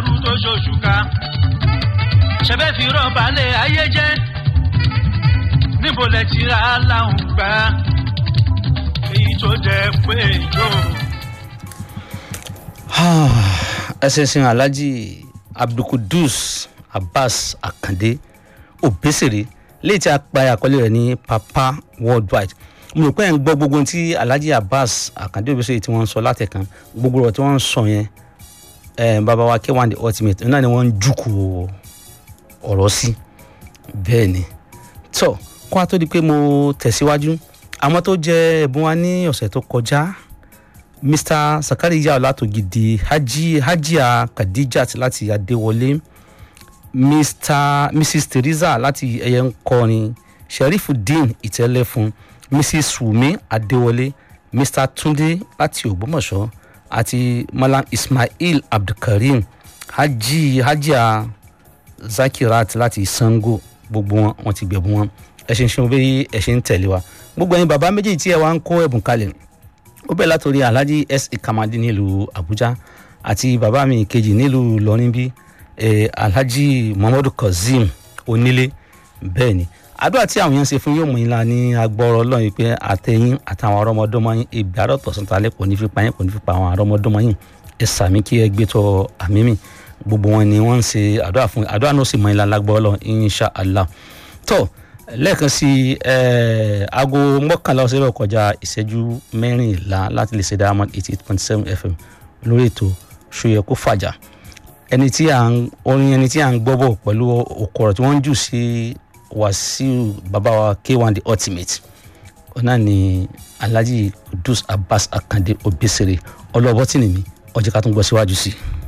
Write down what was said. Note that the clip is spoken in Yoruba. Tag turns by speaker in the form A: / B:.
A: dàrú tó ṣoṣùká ṣẹbẹ́ fi rọ́ọ̀bà lé ayé jẹ́ níbo lẹ ti ra láwùn gbà èyí tó jẹ pé jò.
B: ẹsẹ̀sìn alhaji abdulkudus abbas akande obesere léyìí tí a pa àkọlé rẹ̀ ní papa worldwide mo rò pé ẹ̀ ń gbọ́ gbogbo ohun tí alhaji abbas akande obesere tí wọ́n ń sọ látẹ̀kan gbogbo ọ̀rọ̀ tí wọ́n ń sọ yẹn ẹ̀ bàbá wa k1 the ultimate náà ni wọ́n ń jùkú ọ̀rọ̀ sí bẹ́ẹ̀ ni tó kó a tó di pé mo tẹ̀síwájú àwọn tó jẹ ẹ̀bùn wa ní ọ̀sẹ̀ tó kọjá mr sakariya ọlátògidì haji hajia khadijat láti adéwọlé mr mrs teresa láti ẹyẹ ń kọrin sheriffudeen ìtẹ́lẹ́fun mrs wumi adéwọlé mr tunde láti ògbómọ̀ṣọ́ àti malam ismail abdulkareem haji hajia zakirat láti sango gbogbo wọn wọn ti gbẹ̀bùn wọn ẹ ṣe ń ṣe bí ẹ ṣe ń tẹ̀lé wa gbogbo ẹyin bàbá méjèèjì tí ẹ wá ń kó ẹ̀bùn kalẹ̀ ó bẹ̀ látòrí alhaji s ikamadi nílùú abuja àti bàbá mi kejì nílùú lọrin bí eh, alhaji muhammadu kazeem onílé bẹ́ẹ̀ ni àdúrà tí àwọn yẹn ń ṣe fún yóò mú yín la ní agbọ́rọ̀ ọlọ́run pé àtẹ̀yìn àtàwọn arọ́mọdọ́mọ yín ibi àrọ́tọ̀ sọ̀tàlẹ̀ kò ní fi pa yín kò ní fi pa àwọn arọ́mọdọ́mọ yín ẹ sàmí kí ẹ gbé tọ àmì mi gbogbo wọn ni wọ́n ń ṣe àdúrà fún àdúrà náà sì mọ yín la lágbọ́rọ̀ ọlọ́run insha allah tó lẹ́ẹ̀kan sí aago mọ́kànlá ọ̀sẹ̀ rẹ̀ kọjá ìṣẹ́jú mẹ́rìnlá láti lè ṣe diamond eighty eight point seven fm lórí ètò ṣòyẹ kó fàjà ẹni tí à ń orin ẹni tí à ń gbọ́ bọ̀ pẹ̀lú òkọ̀rọ̀ tí wọ́n ń jù sí wàsíù bàbá wa k1 the ultimate ọ̀nà ni alhaji kudus abbas akande obesere ọlọ́bọ̀tì nìmi ọjọ́ ká tún gbọ́ síwájú sí i.